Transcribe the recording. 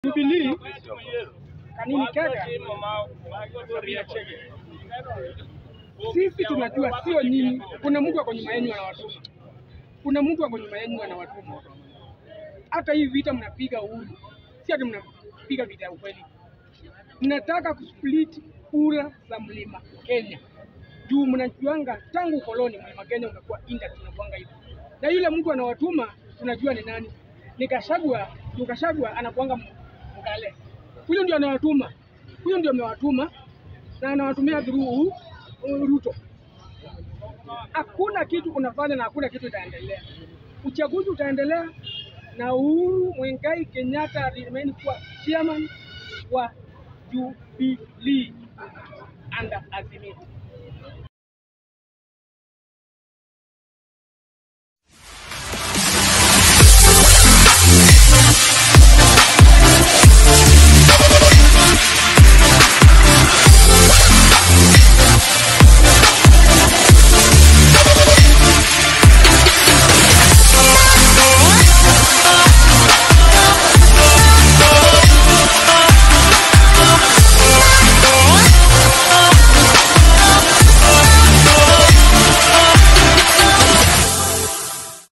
Jubilee kanini kega, sisi tunajua sio nyinyi. Kuna mtu ako nyuma yenu anawatuma, kuna mtu ako nyuma yenu anawatuma. Hata hii vita mnapiga uhuru, si ati mnapiga vita ya ukweli, mnataka kusplit kura za mlima Kenya juu mnajuanga tangu ukoloni mlima Kenya umekuwa intact, tunakuanga hivi, na yule mtu anawatuma tunajua ni nani, ni Gachagua. Juu Gachagua anakuanga Mkale, huyo ndio anawatuma, huyo ndio amewatuma na anawatumia through Ruto. Hakuna kitu unafanya na hakuna kitu itaendelea. Uchaguzi utaendelea na Uhuru Muigai Kenyatta remain kuwa chairman wa Jubilee under Azimio.